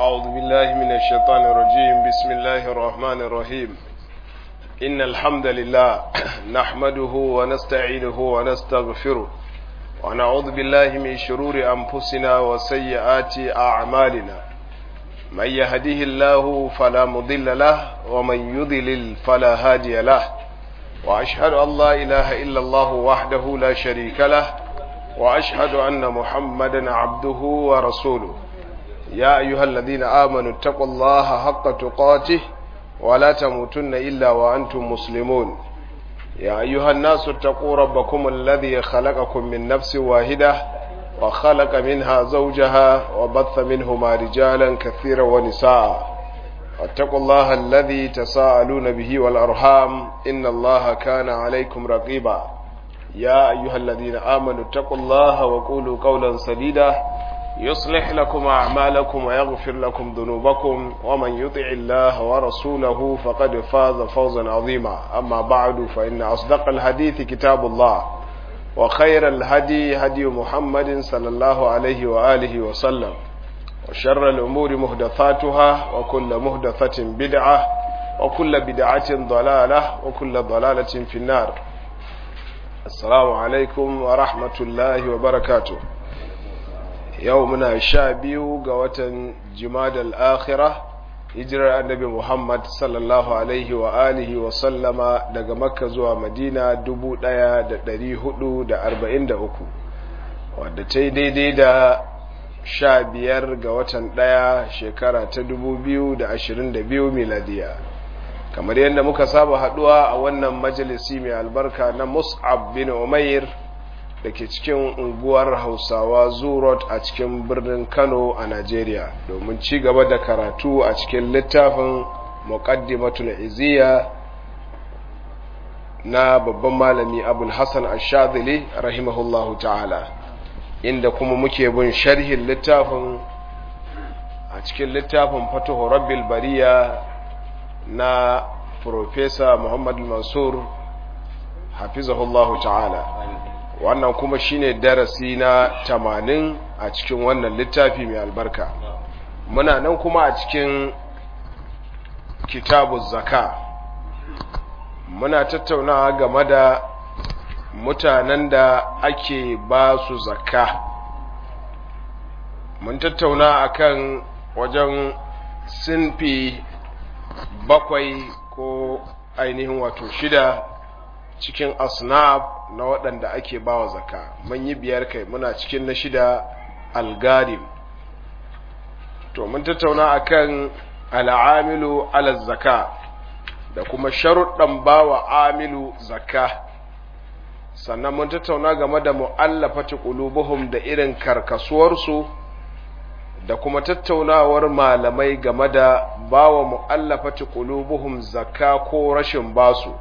أعوذ بالله من الشيطان الرجيم بسم الله الرحمن الرحيم إن الحمد لله نحمده ونستعينه ونستغفره ونعوذ بالله من شرور أنفسنا وسيئات أعمالنا من يهده الله فلا مضل له ومن يضلل فلا هادي له وأشهد أن لا إله إلا الله وحده لا شريك له وأشهد أن محمدا عبده ورسوله يا أيها الذين آمنوا اتقوا الله حق تقاته ولا تموتن إلا وأنتم مسلمون يا أيها الناس اتقوا ربكم الذي خلقكم من نفس واحدة وخلق منها زوجها وبث منهما رجالا كثيرا ونساء واتقوا الله الذي تساءلون به والأرحام إن الله كان عليكم رقيبا يا أيها الذين آمنوا اتقوا الله وقولوا قولا سديدا يصلح لكم أعمالكم ويغفر لكم ذنوبكم ومن يطع الله ورسوله فقد فاز فوزا عظيما أما بعد فإن أصدق الحديث كتاب الله وخير الهدي هدي محمد صلى الله عليه وآله وسلم وشر الأمور مهدثاتها وكل مهدثة بدعة وكل بدعة ضلالة وكل ضلالة في النار السلام عليكم ورحمة الله وبركاته yau muna sha biyu ga watan jimadal akhira hijirar annabi muhammad sallallahu alaihi wa alihi wa sallama daga makka zuwa madina 1443 wadda ta yi daidai da sha biyar ga watan daya shekara ta 2022 miladiya kamar yadda muka saba haduwa a wannan majalisi mai albarka na mus'ab bin umair da ke cikin unguwar hausawa zurot a cikin birnin kano a najeriya domin ci gaba da karatu a cikin littafin muqaddimatul iziya na babban malami abul hassan ashadili rahimahullahu ta'ala inda kuma muke bin sharhin littafin a cikin littafin fatuhu rabbil bariya na profesa muhammad mansur hafizahullahu ta'ala wannan kuma shine darasi na tamanin a cikin wannan littafi mai albarka muna nan kuma a cikin kitabu zaka muna tattaunawa game da mutanen da ake ba su zakka mun tattauna akan wajen sinfi bakwai ko ainihin wato shida cikin asnaf na waɗanda ake bawa zaka mun yi biyar kai muna cikin na shida algarim to mun tattauna akan al'amilu ala zaka da kuma sharuɗan bawa amilu zaka sannan mun tattauna game da mu'allafati qulubuhum da irin karkasuwarsu da kuma tattaunawar malamai game da bawa mu'allafati qulubuhum zakka ko rashin basu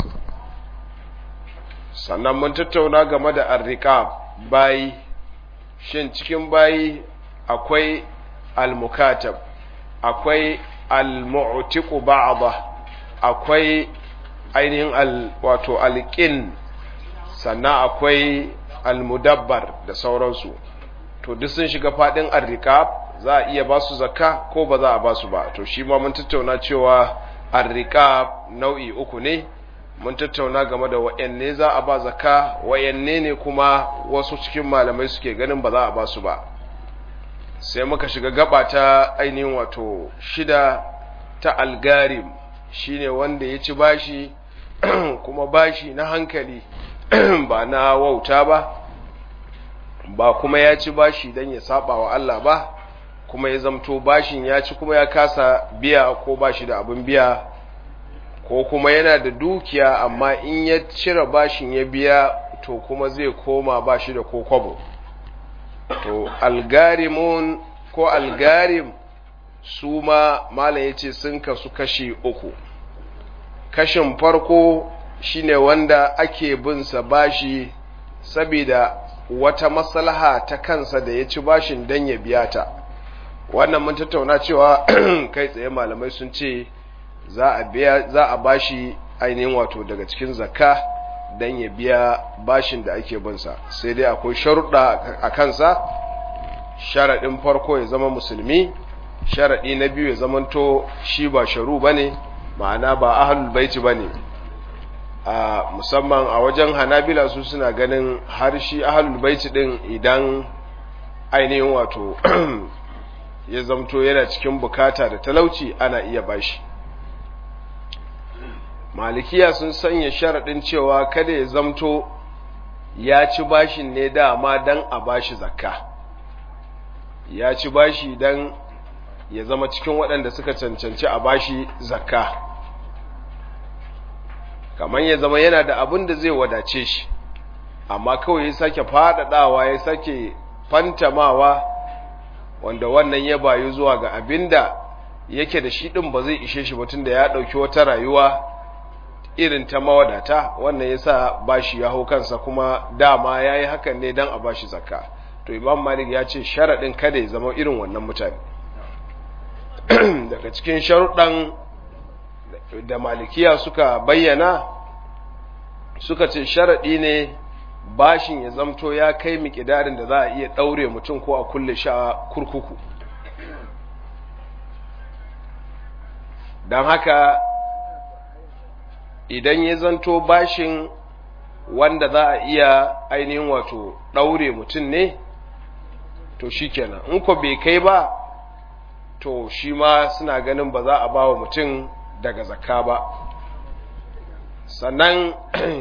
sannan mun tattauna game da arriqab bayi shin cikin bayi akwai almukatab akwai almu'tiqu ba'da akwai ainihin al wato alqin sannan akwai almudabbar da sauransu to duk sun shiga fadin arriqab za a iya ba su zakka ko ba za a ba su ba to shi ma mun tattauna cewa arriqab nau'i uku ne mun tattauna game da wa'yanne za a ba zaka wa'yanne ne kuma wasu cikin malamai suke ganin ba za a ba su ba sai muka shiga gaba ta ainihin wato shida ta algarim shine wanda ya ci bashi kuma bashi na hankali ba na wauta ba ba kuma ya ci bashi don ya saba wa Allah ba kuma ya zamto bashin ya ci kuma ya kasa biya ko bashi da abin biya ko kuma yana da dukiya amma in ya cire bashin ya biya to kuma zai koma bashi da kokobo to algarimun ko algarim su ma malam ya ce sun kasu kashi uku kashin farko shine wanda ake binsa bashi saboda wata maslaha ta kansa da ya ci bashin don ya biya ta wannan mun tattauna cewa kai tsaye malamai sun ce za a biya za a bashi ainihin wato daga cikin zakka dan ya biya bashin da ake binsa sai dai akwai sharuɗa a kansa sharaɗin farko ya zama musulmi sharaɗi na biyu ya zamanto shi ba sharu ba ne ma'ana ba ahalul baiti ba ne a musamman a wajen hanabila su suna ganin har shi ahalul baiti ɗin idan ainihin wato ya zamto yana cikin bukata da talauci ana iya bashi malikiya sun sanya sharaɗin cewa kada ya zamto ya ci bashin ne dama don a bashi zakka ya ci bashi don ya zama cikin waɗanda suka cancanci a bashi zakka kamar ya zama yana da abin da zai wadace shi amma kawai ya sake faɗaɗawa ya sake fantamawa wanda wannan ya bayu zuwa ga abin da yake da shi ɗin ba zai ishe shi mutum da ya ɗauki wata rayuwa irin ta mawadata wannan ya sa bashi ya hau kansa kuma dama ya yi hakan ne don a bashi zakka to imam malik ya ce sharaɗin kada ya zama irin wannan mutane daga cikin sharuɗan da malikiya suka bayyana suka ce sharaɗi ne bashin ya zamto ya kai miƙidarin da za a iya ɗaure mutum ko a kulle shi a kurkuku don haka idan ya zanto bashin wanda za a iya ainihin wato ɗaure mutum ne to shi kenan in ko bai kai ba to shi ma suna ganin ba za a ba wa mutum daga zakka ba sannan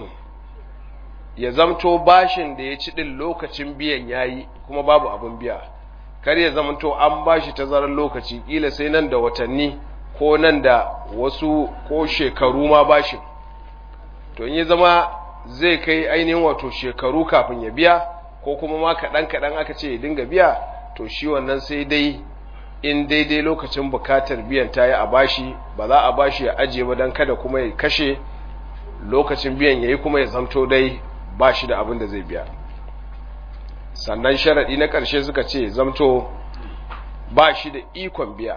ya zamto bashin da ya ci ɗin lokacin biyan yayi kuma babu abin biya kar ya zamto an bashi tazarar lokaci kila sai nan da watanni ko nan da wasu ko shekaru ma bashin to in ya zama zai kai ainihin wato shekaru kafin ya biya ko kuma ma kaɗan kaɗan aka ce ya dinga biya to shi wannan sai dai in daidai lokacin bukatar biyan ta yi a bashi ba za a bashi ya ajiye ba don kada kuma ya kashe lokacin biyan ya yi kuma ya zamto dai ba shi da abin da zai biya sannan sharaɗi na ƙarshe suka ce zamto ba shi da ikon biya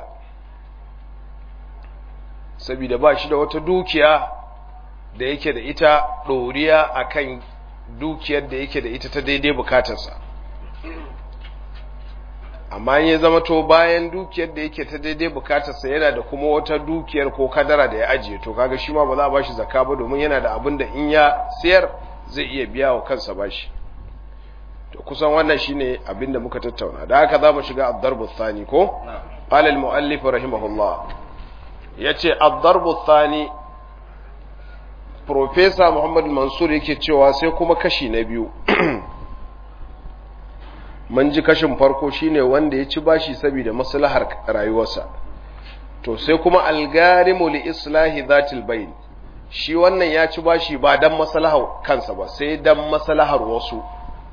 saboda ba shi da wata dukiya da yake da ita ɗoriya a kan dukiyar da yake da ita ta daidai bukatarsa amma ya zama to bayan dukiyar da yake ta daidai bukatarsa yana da kuma wata dukiyar ko kadara da ya ajiye to kaga shi ma ba za a bashi zakka ba domin yana da abin da in ya siyar zai iya biya wa kansa bashi to kusan wannan shine abin da muka tattauna da haka za mu shiga ad-darbu thani ko qala al-muallif rahimahullah yace ad-darbu thani professor Muhammad Mansur yake cewa sai kuma kashi na biyu mun ji kashin farko shine wanda ya ci bashi saboda maslahar rayuwarsa to sai kuma algarimu li islahi zatil bayn shi wannan ya ci bashi ba dan maslahar kansa ba sai dan maslahar wasu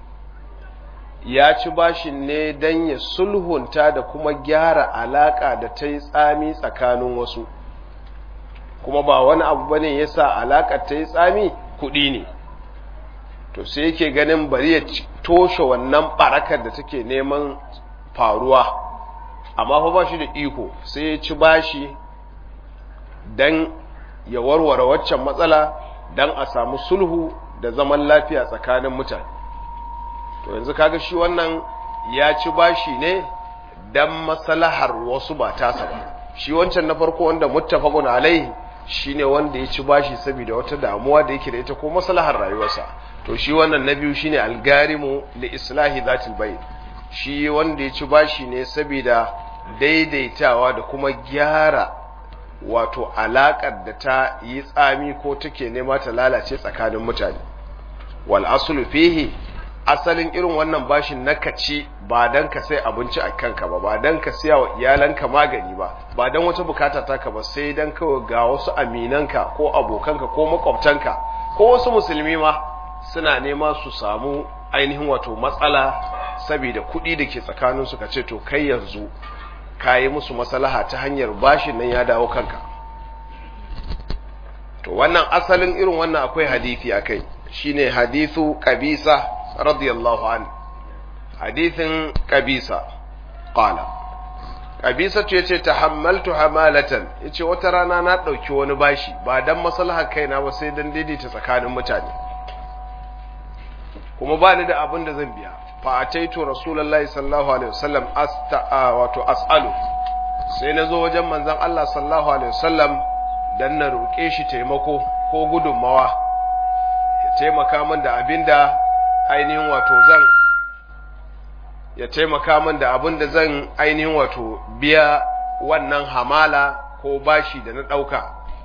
ya ci bashin ne dan ya sulhunta da kuma gyara alaka da ta yi tsami tsakanin wasu kuma ba wani abu bane yasa alakar ta yi tsami kuɗi ne to sai yake ganin bari ya toshe wannan barakar da take neman faruwa amma fa ba shi da iko sai ya ci bashi dan ya warware waccan matsala dan a samu sulhu da zaman lafiya tsakanin mutane to yanzu kaga shi wannan ya ci bashi ne dan maslahar wasu ba tasa ba shi wancan na farko wanda muttafaqun alaihi shine wanda ya ci bashi saboda wata damuwa da yake da ita ko maslahar rayuwarsa to shi wannan na biyu shine algarimu li islahi zatil bayn shi wanda ya ci bashi ne saboda daidaitawa da kuma gyara wato alakar da ta yi tsami ko take nema ta lalace tsakanin mutane wal aslu fihi asalin irin wannan bashin na kaci ba dan ka sai abinci a kanka ba ba dan ka siya wa iyalanka magani ba ba dan wata bukata taka ba sai dan kawai ga wasu aminanka ko abokanka ko makwabtanka ko wasu musulmi ma suna nema su samu ainihin wato matsala saboda kuɗi da ke tsakaninsu ka ce to kai yanzu ka yi musu maslaha ta hanyar bashin nan ya dawo kanka to wannan asalin irin wannan akwai hadithi a kai shine hadithu kabisa radiyallahu an hadithin kabisa qala kabisa ce ce tahammaltu hamalatan yace wata rana na ɗauki wani bashi ba dan maslahar kaina ba sai dan daidaita tsakanin mutane kuma ba ni da abin da zan biya fa ataitu rasulullahi sallallahu alaihi wasallam asta wato as'alu sai na zo wajen manzon Allah sallallahu alaihi wasallam dan na roƙe shi taimako ko gudunmawa ya taimaka min da abinda ainihin wato zan ya taimaka min da abin da zan ainihin wato biya wannan hamala ko bashi da na ɗauka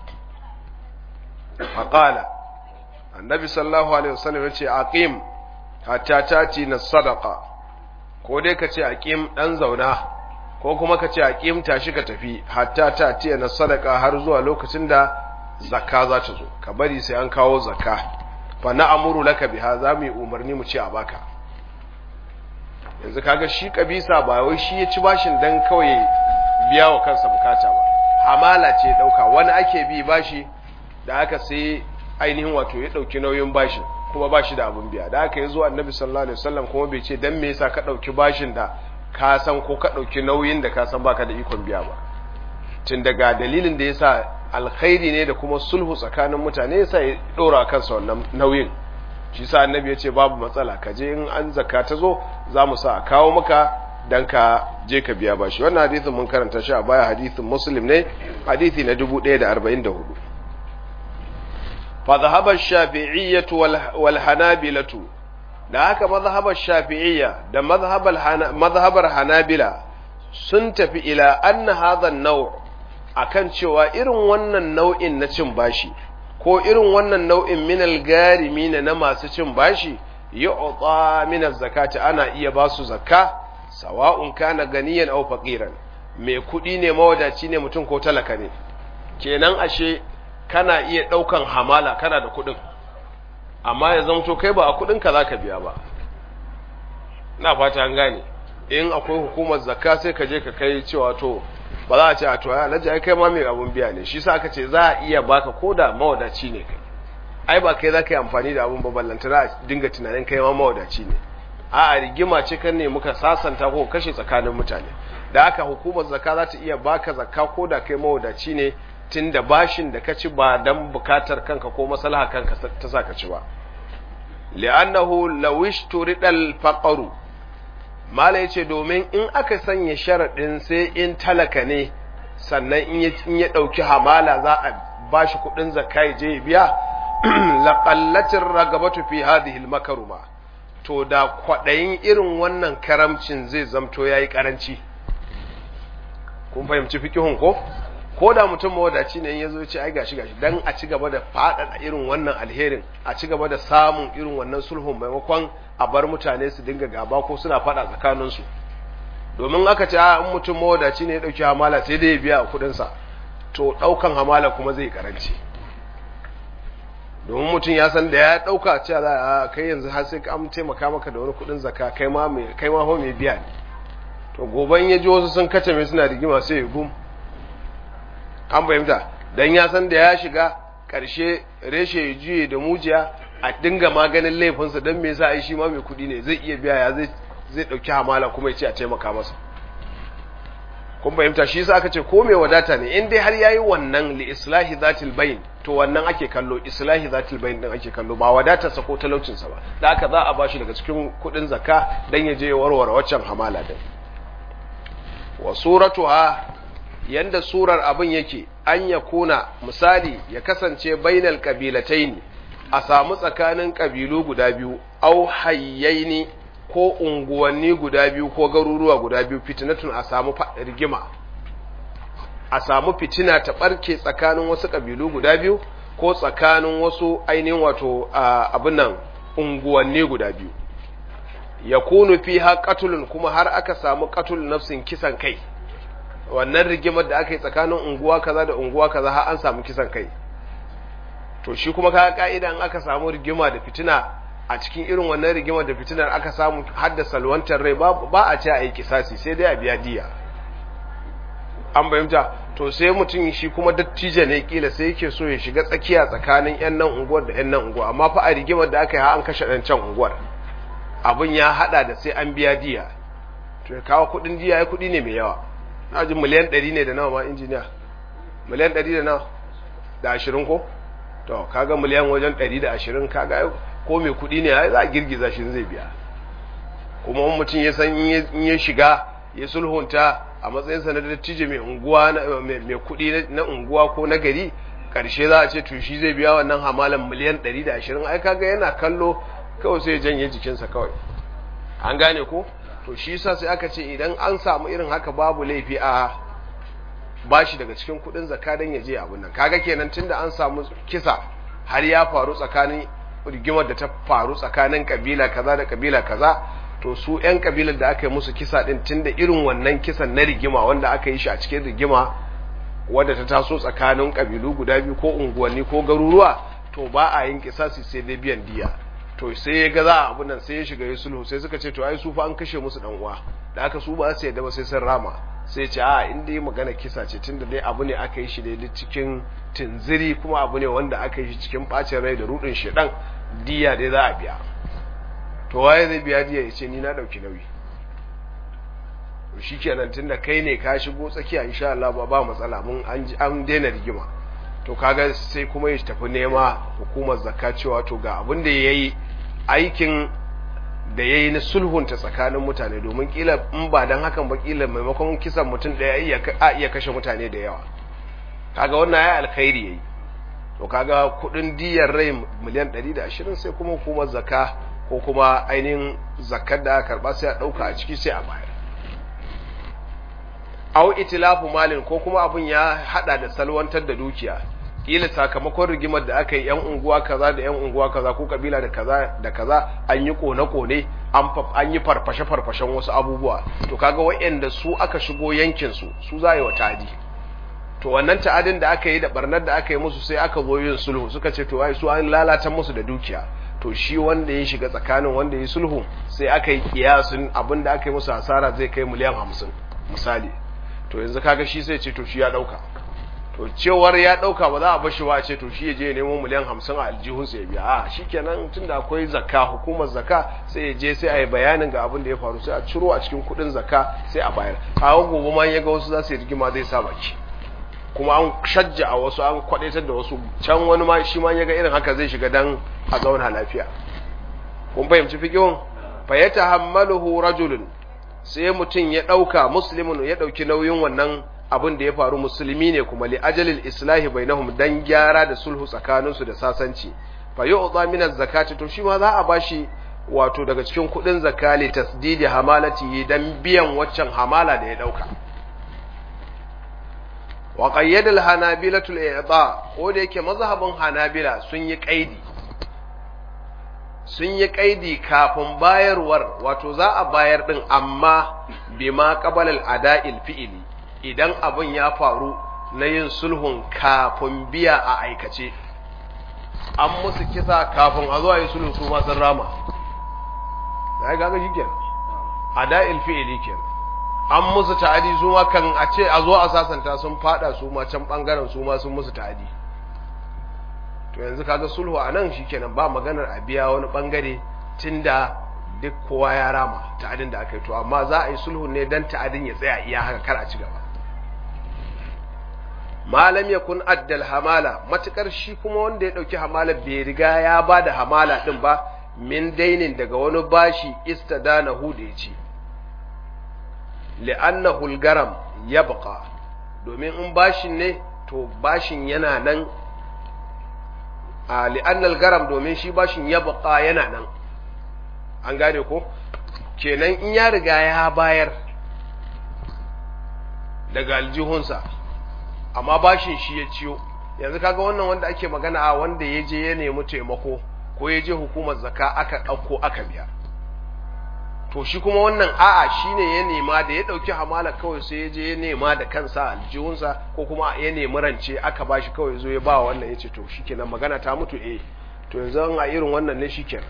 faƙala annabi sallallahu alaihi wasallam ya ce aqim hatta tati na sadaka ko dai ka ce aqim ɗan zauna ko kuma ka ce aqim tashi ka tafi hatta tati na sadaka har zuwa lokacin da zakka za ta zo ka bari sai an kawo zakka fa na amuru laka biha za mu yi umarni mu ce a baka yanzu kaga shi kabisa ba wai shi ya ci bashin dan kawai biya wa kansa bukata ba hamala ce dauka wani ake bi bashi da aka sai ainihin wato ya dauki nauyin bashin kuma bashi da abun biya da aka yi zuwa annabi sallallahu alaihi wasallam kuma bai ce dan me yasa ka dauki bashin da ka san ko ka dauki nauyin da ka san baka da ikon biya ba tun daga dalilin da yasa alkhairi ne da kuma sulhu tsakanin mutane yasa ya dora kansa wannan nauyin shi sa annabi ya ce babu matsala ka je in an zakka ta zo za mu sa a kawo maka dan ka je ka biya bashi wannan hadisin mun karanta shi a baya hadisin muslim ne hadisi na 1044 fa dhahaba ash-shafi'iyyah wal hanabilah da haka mazhabar shafi'iyya da mazhabar hanabila sun tafi ila anna hadha an-naw' akan cewa irin wannan nau'in na cin bashi ko irin wannan nau'in minal garimi na masu cin bashi yu'ta min zakati ana iya ba su zakka sawa'un kana ganiyan aw faqiran mai kudi ne mawadaci ne mutum ko talaka ne kenan ashe kana iya daukan hamala kana da kudin amma ya zamto kai ba a kudin ka zaka biya ba ina fata an gane in akwai hukumar zakka sai ka je ka kai cewa to ba za a ce a to ya alhaji ai kai ma mai abun biya ne shi sa aka ce za a iya baka koda mawadaci ne kai ai ba kai za ka yi amfani da abun baballanta za a dinga tunanin kai ma mawadaci ne a a rigima ce kan ne muka sasanta ko kashe tsakanin mutane da haka hukumar zakka za ta iya baka zakka koda kai mawadaci ne tun da bashin da ka ci ba dan bukatar kanka ko maslaha kanka ta sa ka ci ba li'annahu lawish turidal faqru mala ya ce domin in aka sanya sharaɗin sai in talaka ne sannan in ya ɗauki hamala za a ba shi kuɗin zakka ya je biya laƙallacin ragabatu fi hadhihi makaruma to da kwaɗayin irin wannan karamcin zai zamto ya yi ƙaranci kun fahimci fikihun ko ko da mutum mawadaci ne ya zo ce ai gashi gashi dan a ci gaba da faɗaɗa irin wannan alherin a ci gaba da samun irin wannan sulhun maimakon a bar mutane su dinga gaba ko suna faɗa tsakaninsu domin aka ce in mutum mawadaci ne ya ɗauki hamala sai dai ya biya a kuɗinsa to ɗaukan hamala kuma zai karanci domin mutum ya san da ya ɗauka cewa za a kai yanzu har sai an taimaka maka da wani kuɗin zaka kai ma mai kai ma mai biya ne to goban ya ji wasu sun kace mai suna rigima sai ya gum an fahimta dan ya san da ya shiga ƙarshe reshe ya juye da mujiya a dinga maganin laifinsa don me yasa ai shi ma mai kuɗi ne zai iya biya ya zai zai ɗauki hamala kuma ya ce a taimaka masa kun fahimta shi yasa aka ce ko mai wadata ne in dai har yayi wannan li islahi zatil bayn to wannan ake kallo islahi zatil bayn din ake kallo ba wadatarsa ko talaucinsa ba da haka za a bashi daga cikin kuɗin zakka dan ya je ya warware waccan hamala din wa suratuha yanda surar abin yake an ya kuna misali ya kasance bainal kabilataini a samu tsakanin kabilu guda biyu au hayyaini ko unguwanni guda biyu ko garuruwa guda biyu fitinatun a samu rigima a samu fitina ta barke tsakanin wasu kabilu guda biyu ko tsakanin wasu ainihin wato abin nan unguwanni guda biyu ya kunu fi ha katulun kuma har aka samu katul nafsin kisan kai wannan rigimar da aka yi tsakanin unguwa kaza da unguwa kaza har an samu kisan kai to shi kuma kaga ka'ida in aka samu rigima da fitina a cikin irin wannan rigimar da fitinar aka samu haddasa salwantar rai ba a ce a yi kisasi sai dai a biya diya an bayyanta to sai mutum shi kuma dattijo ne kila sai yake so ya shiga tsakiya tsakanin yan nan unguwar da yan nan unguwa amma fa a rigimar da aka yi an kashe dan can unguwar abin ya hada da sai an biya diya to ya kawo kudin diya ya kudi ne mai yawa na ji miliyan 100 ne da nawa ma injiniya miliyan 100 da nawa da ashirin ko to kaga miliyan wajen 120 kaga ko mai kudi ne za a girgiza shi zai biya kuma mutum ya san in ya shiga ya sulhunta a matsayinsa na dattijo mai unguwa mai kuɗi na unguwa ko na gari ƙarshe za a ce to shi zai biya wannan hamalan miliyan 120 ai kaga yana kallo kawai sai ya janye jikinsa kawai an gane ko to shi yasa sai aka ce idan an samu irin haka babu laifi a bashi daga cikin kuɗin zakka dan ya je abun nan kaga kenan tunda an samu kisa har ya faru tsakanin rigimar da ta faru tsakanin kabila kaza da kabila kaza to su 'yan kabilar da aka yi musu kisa din tunda irin wannan kisan na rigima wanda aka yi shi a cikin rigima wadda ta taso tsakanin kabilu guda biyu ko unguwanni ko garuruwa to ba a yin kisasi sai dai biyan diya to sai ya ga za a abin nan sai ya shiga ya sulhu sai suka ce to ai su fa an kashe musu dan uwa da aka su ba su yadda ba sai sun rama sai ce a in dai magana kisa ce tunda dai abu ne aka yi shi dai cikin tunziri kuma abu ne wanda aka yi shi cikin bacin rai da rudin shedan diya dai za a biya to waye zai biya diya ya ce ni na dauki nauyi to shikenan tunda kai ne ka shigo tsakiya insha Allah ba ba matsala mun an an daina rigima to kaga sai kuma ya tafi nema hukumar zakka cewa to ga abin da yayi aikin da yayi na sulhunta tsakanin mutane domin kila in ba dan hakan ba kila maimakon kisan mutum daya iya a iya kashe mutane da yawa kaga wannan ya alkhairi yayi to kaga kudin diyar rai miliyan 120 sai kuma hukumar zakka ko kuma ainihin zakkar da aka karba sai a dauka a ciki sai a bayar aw itilafu malin ko kuma abun ya hada da salwantar da dukiya kila sakamakon rigimar da aka yi yan unguwa kaza da yan unguwa kaza ko kabila da kaza da kaza an yi kone kone an an yi farfashe farfashen wasu abubuwa to kaga wayanda su aka shigo yankin su su za yi wa tadi to wannan ta'adin da aka yi da barnar da aka yi musu sai aka zo yin sulhu suka ce to ai su an lalata musu da dukiya to shi wanda ya shiga tsakanin wanda ya sulhu sai aka yi kiyasin abin da aka yi musu hasara zai kai miliyan hamsin misali to yanzu kaga shi sai ce to shi ya dauka to cewar ya dauka ba za a bashi wa ce to shi ya je nemo miliyan hamsin a aljihun sa ya biya a shikenan tunda akwai zakka hukumar zakka sai ya je sai a yi bayanin ga abin da ya faru sai a ciro a cikin kudin zakka sai a bayar a gobe ma ya ga wasu za su yi rigima zai sa baki kuma an shajja a wasu an kwadaitar da wasu can wani ma shi ma ya ga irin haka zai shiga dan a zauna lafiya kun fahimci fiqhun fa yatahammaluhu rajulun sai mutum ya ɗauka muslimin ya ɗauki nauyin wannan abin da ya faru musulmi ne kuma li ajalil islahi bainahum dan gyara da sulhu tsakaninsu da sasanci fa yu'ta min zakati to shi ma za a bashi wato daga cikin kudin zakali tasdidi hamalati dan biyan waccan hamala da ya ɗauka wa qayyada al hanabilatu al i'ta ko da yake mazhabin hanabila sun yi kaidi sun yi kaidi kafin bayarwar wato za a bayar din amma bima qabalal ada'il fi'ili idan abin ya faru na yin sulhun kafin biya a aikace an musu kisa kafin a zo a yi sulhun su ma sun rama ai gaga shikenan ada'il fi'ili kenan an musu ta'adi su ma kan a ce a zo a sasanta sun fada su ma can bangaren su ma sun musu ta'adi to yanzu kaga sulhu a nan shikenan ba maganar a biya wani bangare tunda duk kowa ya rama ta'adin da aka yi to amma za a yi sulhu ne dan ta'adin ya tsaya iya haka kar a ci gaba malam yakun addal hamala matukar shi kuma wanda ya dauki hamala bai riga ya ba da hamala din ba min dainin daga wani bashi istadana hu da yace li'annahu al-garam yabqa domin in bashin ne to bashin yana nan a li'annal garam domin shi bashin ya baka yana nan an gane ko kenan in ya riga ya bayar daga aljihunsa amma bashin shi ya ciyo yanzu kaga wannan wanda ake magana a wanda ya je ya nemi taimako ko ya je hukumar zaka aka ɗauko aka biya to shi kuma wannan a'a shine ya nema da ya ɗauki hamala kawai sai ya je ya nema da kansa aljihunsa ko kuma ya nemi rance aka bashi kawai zo ya ba wannan ya ce to shikenan magana ta mutu eh to yanzu an a irin wannan ne shikenan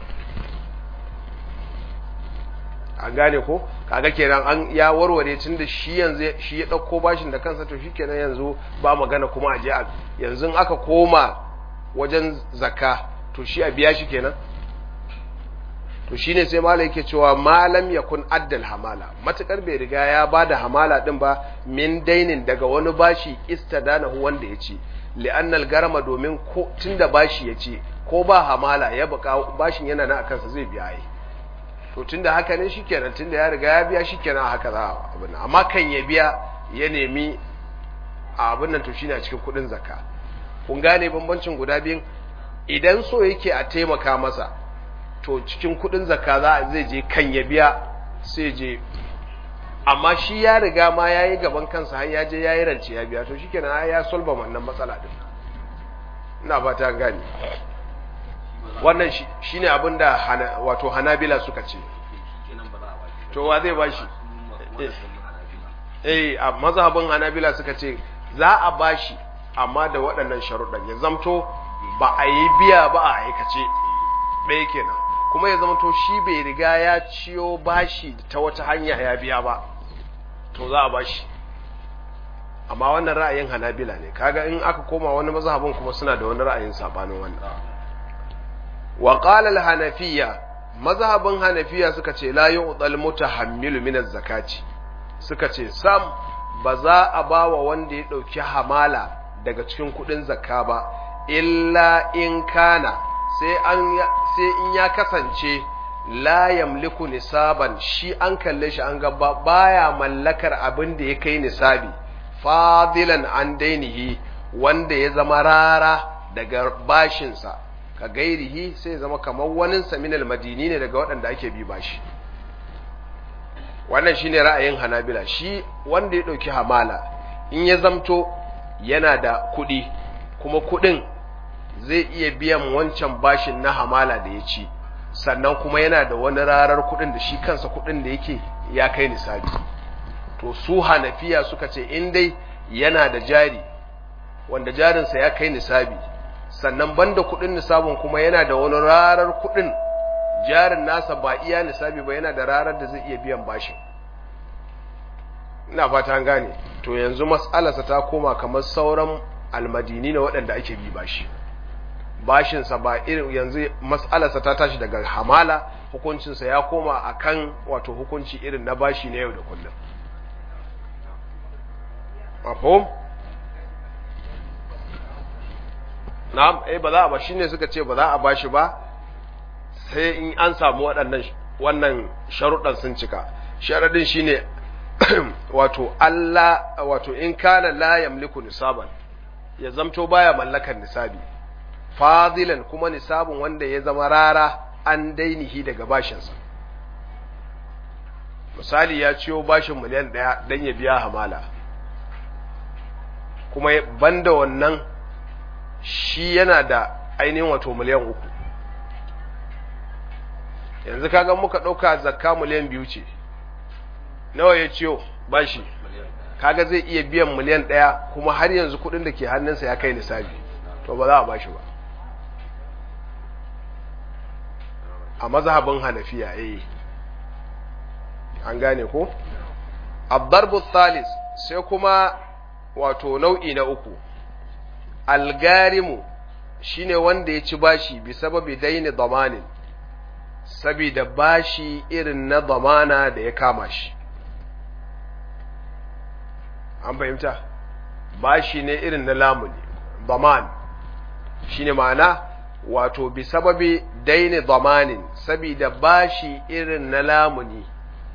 an gane ko kaga kenan an ya warware tun da shi yanzu shi ya ɗauko bashin da kansa to shikenan yanzu ba magana kuma a je a yanzu aka koma wajen zakka to shi a biya shi kenan to shine sai malai yake cewa malam yakun addal hamala matukar bai riga ya bada hamala din ba min dainin daga wani bashi istadanahu wanda ya ce li'annal garama domin ko tunda bashi ya ce ko ba hamala ya baka bashin yana na kansa zai biya yi to tunda haka ne shikenan tunda ya riga ya biya shikenan haka za a abin nan amma kan ya biya ya nemi a abin nan to shine a cikin kudin zakka kun gane bambancin guda biyun idan so yake a taimaka masa to cikin kudin zakka za a zai je kan ya biya sai je amma shi ya riga ma ya yi gaban kansa har ya je ya yi rance ya biya to shikenan ya solba wannan matsala din ina fata gani wannan shi ne abin da wato hanabila suka ce to wa zai ba shi eh a mazhabin hanabila suka ce za a ba shi amma da waɗannan sharuɗan ya zamto ba a yi biya ba a aikace ɗaya kenan kuma ya zamto shi bai riga ya ciyo bashi ta wata hanya ya biya ba to za a ba shi amma wannan ra'ayin hanabila ne kaga in aka koma wani mazhabin kuma suna da wani ra'ayin sabanin wannan wa qala al-hanafiyya mazhabin hanafiya suka ce la yu'dal mutahammilu min az-zakati suka ce sam ba za a bawa wanda ya dauki hamala daga cikin kudin zakka ba illa in kana sai an sai in ya kasance la yamliku nisaban shi an kalle shi an ga baya mallakar abin da ya kai nisabi fadilan an dainihi wanda ya zama rara daga bashinsa ka gairihi sai zama kamar wani saminal madini ne daga waɗanda ake bi bashi wannan shine ra'ayin hanabila shi wanda ya ɗauki hamala in ya zamto yana da kuɗi kuma kuɗin zai iya biyan wancan bashin na hamala da ya ci sannan kuma yana da wani rarar kuɗin da shi kansa kuɗin da yake ya kai nisabi to su hanafiya suka ce in dai yana da jari wanda jarinsa ya kai nisabi sannan banda kudin nisabin kuma yana da wani rarar kudin jarin nasa ba iya nisabi ba yana da rarar da zai iya biyan bashin ina fata an gane to yanzu mas'alarsa ta koma kamar sauran almadini na waɗanda ake bi bashi bashinsa ba irin yanzu mas'alarsa ta tashi daga hamala hukuncinsa ya koma akan wato hukunci irin na bashi na yau da kullum mafhum na'am eh ba za a ba shine suka ce ba za a bashi ba sai in an samu waɗannan wannan sharuɗan sun cika sharadin shine wato Allah wato in kana la yamliku nisaban ya zamto baya mallakar nisabi fadilan kuma nisabun wanda ya zama rara an dainihi daga bashinsa misali ya ciyo bashin miliyan ɗaya don ya biya hamala kuma banda wannan shi yana da ainihin wato miliyan uku yanzu kaga muka ɗauka zakka miliyan biyu ce nawa ya ciyo bashi kaga zai iya biyan miliyan ɗaya kuma har yanzu kuɗin da ke hannunsa ya kai nisabi to ba za a bashi ba a mazhabin hanafiya eh an gane ko abdarbu thalis sai kuma wato nau'i na uku algarimu shine wanda ya ci bashi bi sababi daini damanin sabida bashi irin na damana da ya kama shi an fahimta bashi ne irin na lamuni daman shine ma'ana wato bi sababi daini damanin sabida bashi irin na lamuni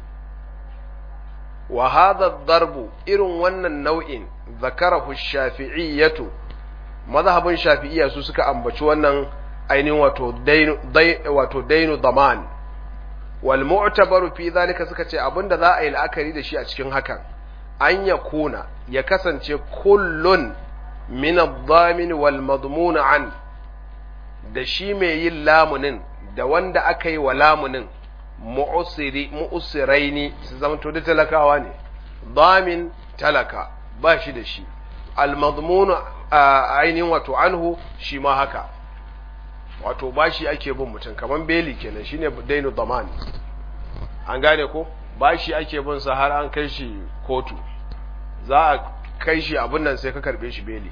wa hadha darbu irin wannan nau'in zakarahu shafi'iyyatu mazhabin shafi'iyya su suka ambaci wannan ainihin wato dainu wato dainu daman wal mu'tabaru fi zalika suka ce abinda za a yi la'akari da shi a cikin hakan an ya kuna ya kasance kullun min ad-damin wal madmun an da shi mai yin lamunin da wanda aka yi wa lamunin mu'usiri mu'usiraini su zamanto da talakawa ne damin talaka ba shi da shi al-madmun ainihin wato anhu shi ma haka wato bashi ake bin mutum kaman beli kenan shine dainu daman an gane ko bashi ake bin sa har an kai shi kotu za a kai shi abin nan sai ka karbe shi beli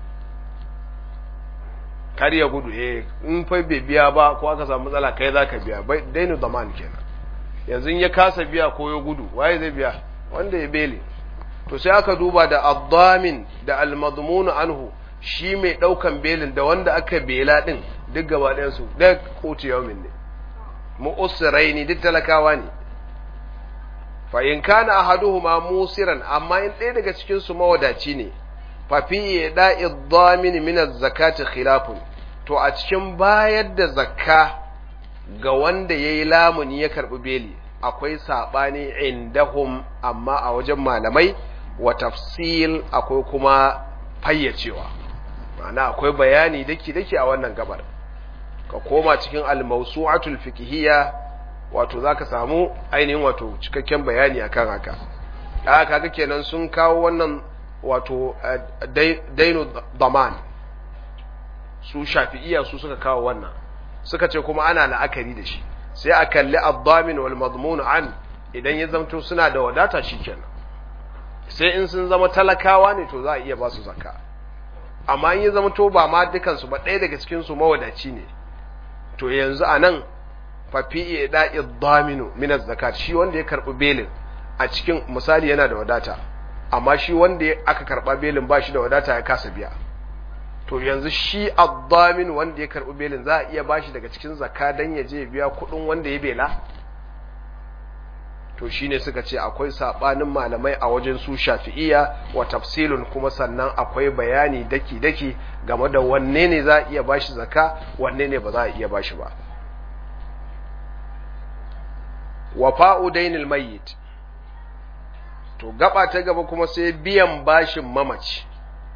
kar ya gudu eh in fa bai biya ba ko aka samu matsala kai za ka biya bai dainu daman kenan yanzu ya kasa biya ko ya gudu waye zai biya wanda ya beli to sai aka duba da addamin da almadmunu anhu shi mai daukan belin da wanda aka bela din duk gaba ɗayan su da kotu yawmin ne mu'usiraini duk talakawa ne fa in kana ahaduhuma musiran amma in ɗaya daga cikin su mawadaci ne fa fi da'i dhamin min az-zakati khilafun to a cikin bayar da zakka ga wanda yayi lamuni ya karbi beli akwai sabani indahum amma a wajen malamai wa tafsil akwai kuma fayyacewa ma'ana akwai bayani daki daki a wannan gabar ka koma cikin al-mawsu'atul fiqhiyya wato zaka samu ainihin wato cikakken bayani akan haka da kaga kenan sun kawo wannan wato dainu daman su shafi'iyya su suka kawo wannan suka ce kuma ana la'akari da shi sai a kalli ad-damin wal madmun an idan ya zamto suna da wadata shikenan sai in sun zama talakawa ne to za a iya ba su zakka amma in ya zama to ba ma dukansu ba ɗaya daga cikin su mawadaci ne to yanzu a nan fafi da'i daminu min zakat shi wanda ya karbi belin a cikin misali yana da wadata amma shi wanda aka karba belin ba shi da wadata ya kasa biya to yanzu shi ad-damin wanda ya karbi belin za a iya bashi daga cikin zakka dan ya je biya kudin wanda ya bela to shine suka ce akwai sabanin malamai a wajen su shafi'iyya wa tafsilun kuma sannan akwai bayani daki daki game da wanne ne za a iya bashi zakka wanne ne ba za a iya bashi ba wafa'u dainil mayyit to gaba ta gaba kuma sai biyan bashin mamaci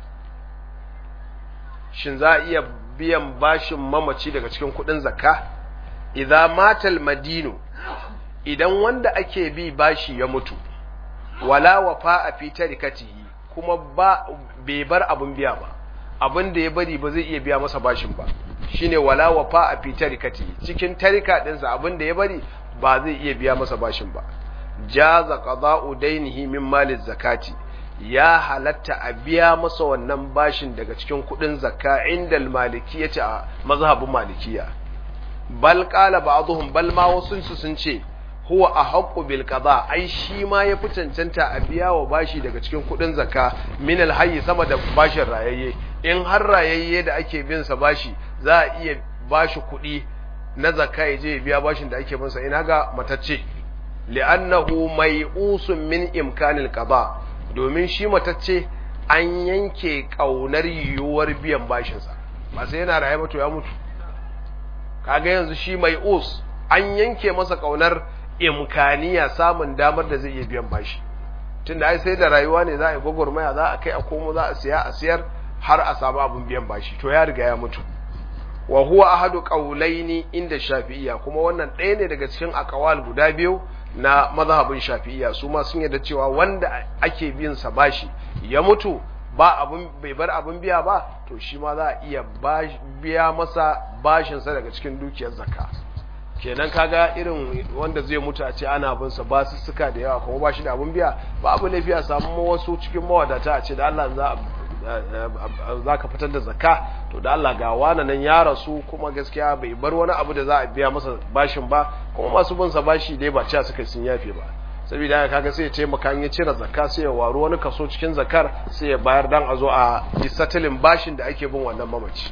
shin za a iya biyan bashin mamaci daga cikin kudin zakka idza matal madinu idan wanda ake bi bashi ya mutu wala wafa fi tarikatihi kuma ba bai bar abun biya ba abin da ya bari ba zai iya biya masa bashin ba shine wala wafa fi tarikatihi cikin tarika dinsa abin da ya bari ba zai iya biya masa bashin ba jaza qada'u dainihi min maliz zakati ya halatta a biya masa wannan bashin daga cikin kudin zakka indal malikiyati a mazhabin malikiya bal qala ba'dhum bal ma wasun su sun ce huwa ahqqu bil qada ai shi ma ya fi cancanta a biya wa bashi daga cikin kudin zakka min al hayy sama da bashin rayayye in har rayayye da ake bin sa bashi za a iya bashi kudi na zakka ya je biya bashin da ake bin sa ina ga matacce li'annahu mai'usun min imkanil qada domin shi matacce an yanke kaunar yiwuwar biyan bashinsa ba sai yana raye ba to ya mutu kaga yanzu shi mai'us an yanke masa kaunar imkaniya samun damar da zai iya biyan bashi tunda ai sai da rayuwa ne za a yi gwagwarmaya za a kai a komo za a siya a siyar har a samu abin biyan bashi to ya riga ya mutu wa huwa ahadu qawlaini inda shafi'iyya kuma wannan ɗaya ne daga cikin aqwal guda biyu na mazhabin shafi'iyya su ma sun yarda cewa wanda ake bin sa bashi ya mutu ba abun bai bar abun biya ba to shi ma za a iya biya masa bashin sa daga cikin dukiyar zakka kenan kaga irin wanda zai mutu a ce ana bin sa ba su suka da yawa kuma ba shi da abun biya ba abu laifi a samu wasu cikin mawadata a ce da Allah za za ka fitar da zakka to da Allah ga wani nan ya rasu kuma gaskiya bai bar wani abu da za a biya masa bashin ba kuma masu bin sa bashi dai ba cewa suka sun yafe ba saboda haka kaga sai ya taimaka in ya cire zakka sai ya waro wani kaso cikin zakar sai ya bayar dan a zo a disatilin bashin da ake bin wannan mamaci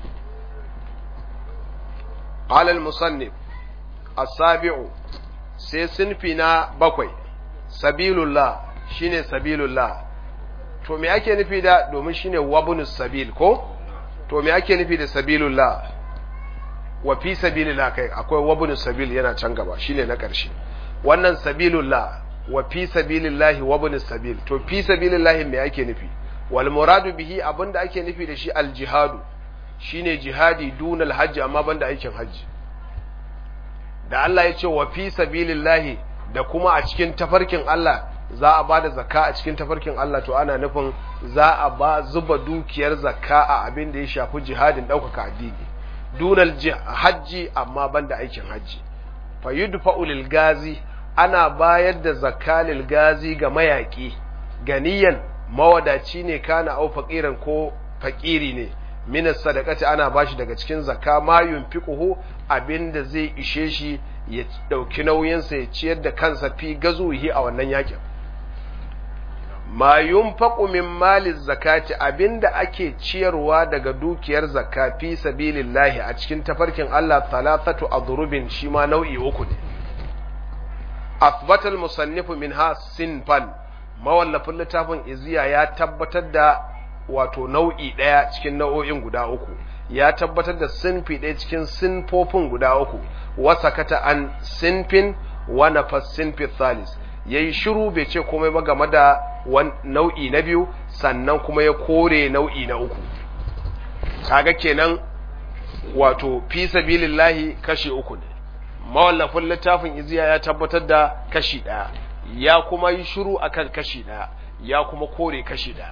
qala al-musannif as-sabi'u sai sinfi na bakwai sabilullah shine sabilullah to me ake nufi da domin shine wabunus sabil ko to me ake nufi da sabilullah wa fi sabilillah kai akwai wabunus sabil yana can gaba shine na ƙarshe wannan sabilullah wa fi sabilillahi wabunus sabil to fi sabilillahi me ake nufi wal muradu bihi abinda ake nufi da shi al jihadu shine jihadi dunal hajji amma banda aikin hajji da Allah ya ce wa fi sabilillahi da kuma a cikin tafarkin Allah za a ba da zakka a cikin tafarkin Allah to ana nufin za a ba zuba dukiyar zakka a abin da ya shafi jihadin ɗaukaka addini dunal hajji amma banda aikin hajji fa yudfa'u lil gazi ana bayar da zakka lil gazi ga mayaki ganiyan mawadaci ne kana au faqiran ko fakiri ne min sadaqati ana bashi daga cikin zakka ma yunfiquhu abinda zai ishe shi ya dauki nauyinsa ya ciyar da kansa fi gazuhi a wannan yakin ma yunfaqu min mali zakati abinda ake ciyarwa daga dukiyar zakka fi sabilillahi a cikin tafarkin Allah thalathatu adrubin shi ma nau'i uku ne athbata al-musannifu minha sinfan mawallafin littafin iziya ya tabbatar da wato nau'i daya cikin nau'o'in guda uku ya tabbatar da sinfi ɗaya cikin sinfofin guda uku wasa kata an sinfin wa nafas sinfi thalis yayi shiru bai ce komai ba game da nau'i na biyu sannan kuma ya kore nau'i na uku kaga kenan wato fi sabilillahi kashi uku ne mawallafin littafin iziya ya tabbatar da kashi ɗaya ya kuma yi shiru akan kashi ɗaya ya kuma kore kashi ɗaya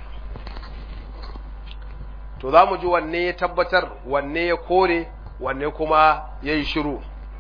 to za mu ji wanne ya tabbatar wanne ya kore wanne kuma ya yi shiru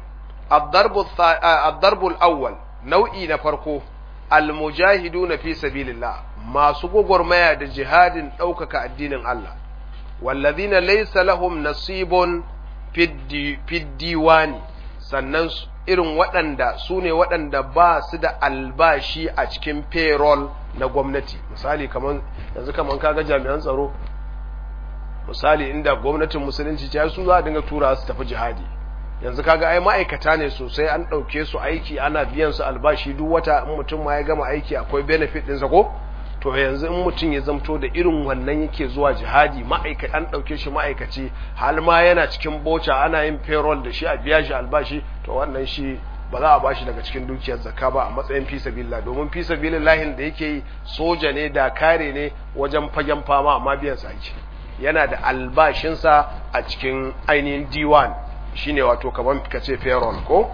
addarbul awwal nau'i na farko almujahidu na fi sabilillah masu gwagwarmaya da jihadin ɗaukaka addinin Allah wallazina laysa lahum nasibun fiddiwani sannan irin waɗanda su ne waɗanda ba su da albashi a cikin payroll na gwamnati misali kaman yanzu kaman kaga jami'an tsaro misali inda gwamnatin musulunci ce su za a dinga tura su tafi jihadi yanzu kaga ai ma'aikata ne sosai an ɗauke su aiki ana biyan su albashi duk wata in mutum ma ya gama aiki akwai benefit ɗinsa ko to yanzu in mutum ya zamto da irin wannan yake zuwa jihadi ma'aikata an ɗauke shi ma'aikaci hal ma yana cikin boca ana yin payroll da shi a biya shi albashi to wannan shi ba za a bashi daga cikin dukiyar zakka ba a matsayin fi sabilillah domin fi sabilillahin da yake yi soja ne da kare ne wajen fagen fama amma biyan sa ake yana da albashinsa a cikin ainihin diwan shine wato kaman ka ce payroll ko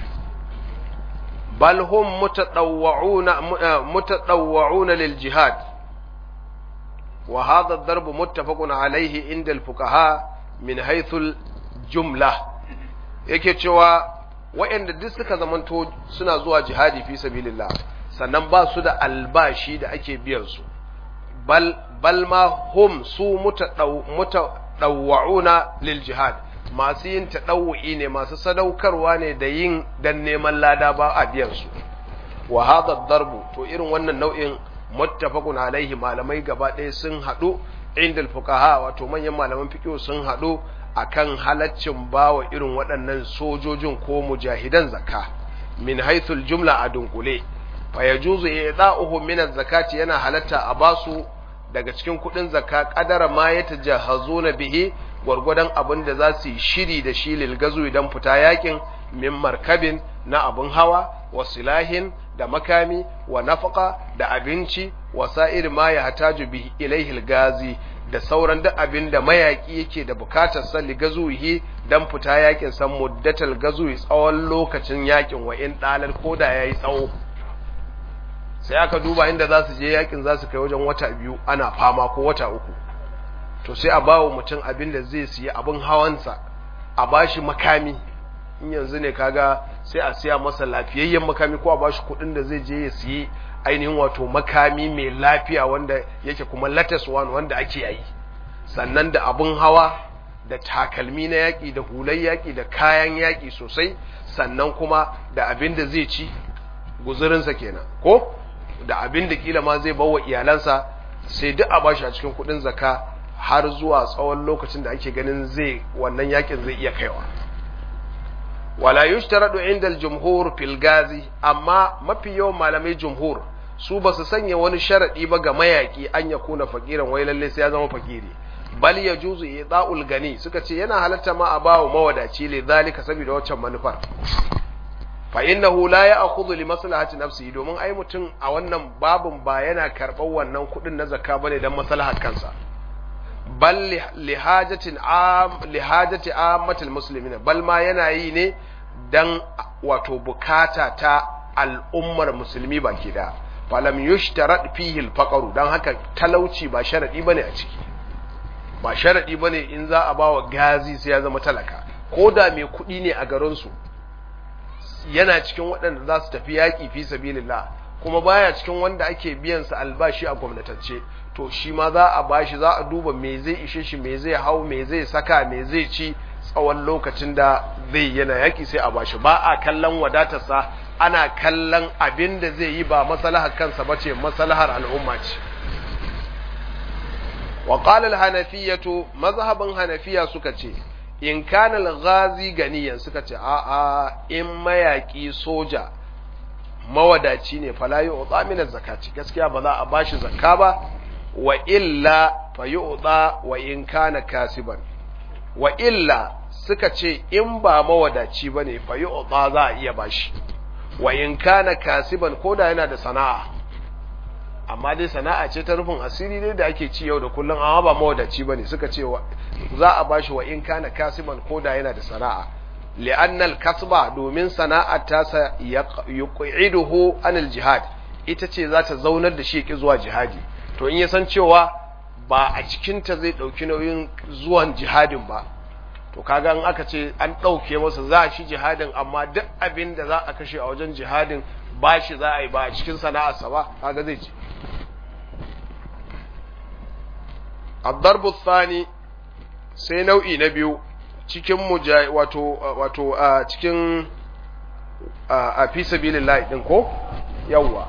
bal hum mutadawwa'una mutadawwa'una lil jihad wa hadha ad-darb muttafaqun alayhi inda al-fuqaha min haythu al-jumla yake cewa waɗanda duk suka zamanto suna zuwa jihadi fi sabilillah sannan ba su da albashi da ake biyan su bal bal ma hum su mutadawwa'una lil jihad masu yin taɗawu'i ne masu sadaukarwa ne da yin dan neman lada ba a biyan su wa hadha darbu to irin wannan nau'in muttafaqun alaihi malamai gaba ɗaya sun haɗu inda fuqaha wato manyan malaman fiqh sun haɗu akan halaccin bawa irin waɗannan sojojin ko mujahidan zakka min haythul jumla a dunkule fa yajuzu i'da'uhu min az-zakati yana halatta a basu daga cikin kuɗin zakka kadara ma yatajahazuna bihi gwargwadon abin da za su yi shiri da shi lilgazu idan fita yakin min markabin na abin hawa wa silahin da makami wa nafaka da abinci wa sa'ir ma ya hataju bi ilaihil gazi da sauran duk abin da mayaki yake da bukatar sa ligazuhi dan fita yakin san muddatal gazuhi tsawon lokacin yakin wa in dalal koda yayi tsawo sai aka duba inda za su je yakin za su kai wajen wata biyu ana fama ko wata uku to sai a bawa mutum abin da zai siya abin hawansa a bashi makami in yanzu ne kaga sai a siya masa lafiyayyen makami ko a bashi kuɗin da zai je ya siye ainihin wato makami mai lafiya wanda yake kuma latest one wanda ake yayi sannan da abin hawa da takalmi na yaƙi da hular yaƙi da kayan yaƙi sosai sannan kuma da abin da zai ci guzurinsa kenan ko da abin da kila ma zai bawa iyalansa sai duk a bashi a cikin kuɗin zaka har zuwa tsawon lokacin da ake ganin zai wannan yakin zai iya kaiwa wala yushtaradu inda al-jumhur fil gazi amma mafi yawan malamai jumhur su ba su sanya wani sharadi ba ga mayaki an ya kuna fakiran wai lalle sai ya zama fakiri bal yajuzu ida'ul gani suka ce yana halatta ma a bawo mawadaci li zalika saboda waccan manufar fa innahu la ya'khudhu li maslahati nafsihi domin ai mutum a wannan babun ba yana karɓar wannan kuɗin na zakka bane dan maslahar kansa bal lihajatin am lihajati ammatil muslimin bal ma yana yi ne dan wato bukata ta al'ummar musulmi baki da falam yushtarat fihi al dan haka talauci ba sharadi bane a ciki ba sharadi bane in za a bawa gazi sai ya zama talaka ko da mai kuɗi ne a garin su yana cikin waɗanda za su tafi yaƙi fi sabilillah kuma baya cikin wanda ake biyan sa albashi a gwamnatance to shi ma za a bashi za a duba me zai ishe shi me zai hau me zai saka me zai ci tsawon lokacin da zai yana yaki sai a bashi ba a kallon wadatarsa ana kallon abin da zai yi ba maslahar kansa ba ce maslahar al'umma ce wa qala al-hanafiyatu mazhabin hanafiya suka ce in kana al-ghazi ganiyan suka ce a a in mayaki soja mawadaci ne fala yu'ta min az-zakati gaskiya ba za a bashi zakka ba wa illa fa yu'ta wa in kana kasiban wa illa suka ce in ba mawadaci bane fa yu'ta za a iya bashi wa in kana kasiban koda yana da sana'a amma dai sana'a ce ta rufin asiri ne da ake ci yau da kullum amma ba mawadaci bane suka ce za a bashi wa in kana kasiban koda yana da sana'a li'anna al-kasba domin sana'a ta sa yuqiduhu anil jihad ita ce za ta zaunar da shi ki zuwa jihadi to in ya san cewa ba a cikin ta zai dauki nauyin zuwan jihadin ba to kaga in aka ce an dauke masa za shi jihadin amma duk abin da za a kashe a wajen jihadin ba shi za a yi ba a cikin sana'arsa ba kaga zai ci الضرب الثاني sai nau'i na biyu cikin wato wato a cikin a fi sabilillahi din ko yawwa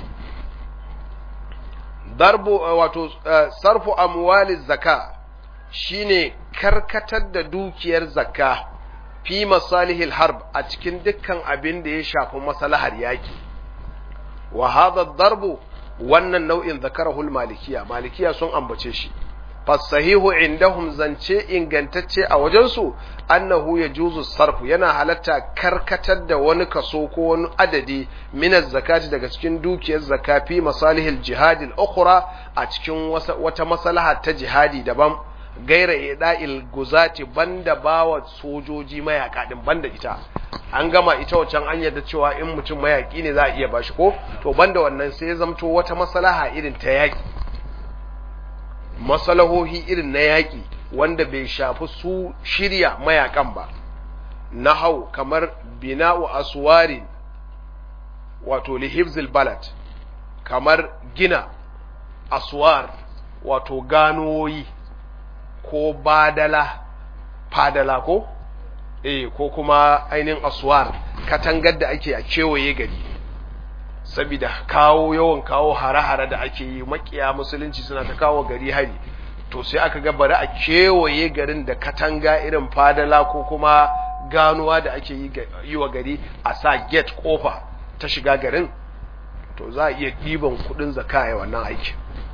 darbu wato sarfu amwaliz zaka shine karkatar da dukiyar zakka fi masalihil harb a cikin dukkan abin da ya shafi maslahar yaki wa hadha darbu wannan nau'in zakarahul malikiya malikiya sun ambace shi fasahihu indahum zance ingantacce a wajensu annahu ya juzu sarfu yana halatta karkatar da wani kaso ko wani adadi minas zakati daga cikin dukiyar zakafi masalihil jihadil ukhra a cikin wata maslaha ta jihadi daban gaira ida'il guzati banda bawa sojoji mayaka din banda ita an gama ita wancan an yarda cewa in mutum mayaki ne za a iya bashi ko to banda wannan sai ya zamto wata maslaha irin ta yaki masalahohi irin na yaƙi wanda bai shafi su shirya mayakan ba na hau kamar bina'u aswarin wato lihibzil balad kamar gina aswar wato ganoyi ko badala fadala ko eh ko kuma ainihin aswar katangar da ake a kewaye gari saboda kawo yawan kawo hare-hare da ake yi makiya musulunci suna ta kawo gari hari to sai aka ga bari a kewaye garin da katanga irin fadala ko kuma ganuwa da ake yi wa gari a sa gate kofa ta shiga garin to za a iya ɗiban kudin zakaya wannan aiki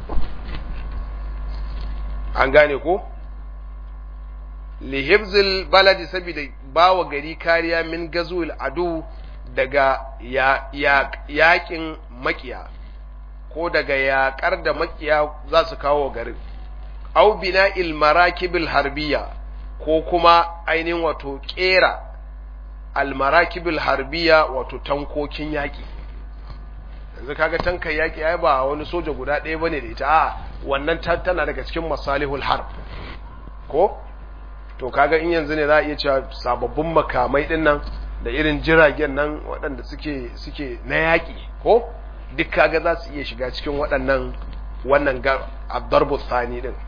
an gane ko lihibzil baladi saboda bawa gari kariya min gazuwil adu daga yaƙin makiya ko daga yaƙar da makiya za su kawo garin au bina ilmarakibil harbiya ko kuma ainihin wato ƙera almarakibil harbiya wato tankokin yaƙi yanzu kaga tankan yaƙi ai ba wani soja guda ɗaya bane da ita a wannan tana daga cikin masalihul harb ko to kaga in yanzu ne za a iya cewa sababbin makamai ɗin nan da irin jiragen nan waɗanda suke suke na yaƙi ko duk kaga za su iya shiga cikin waɗannan wannan abdarbu thani din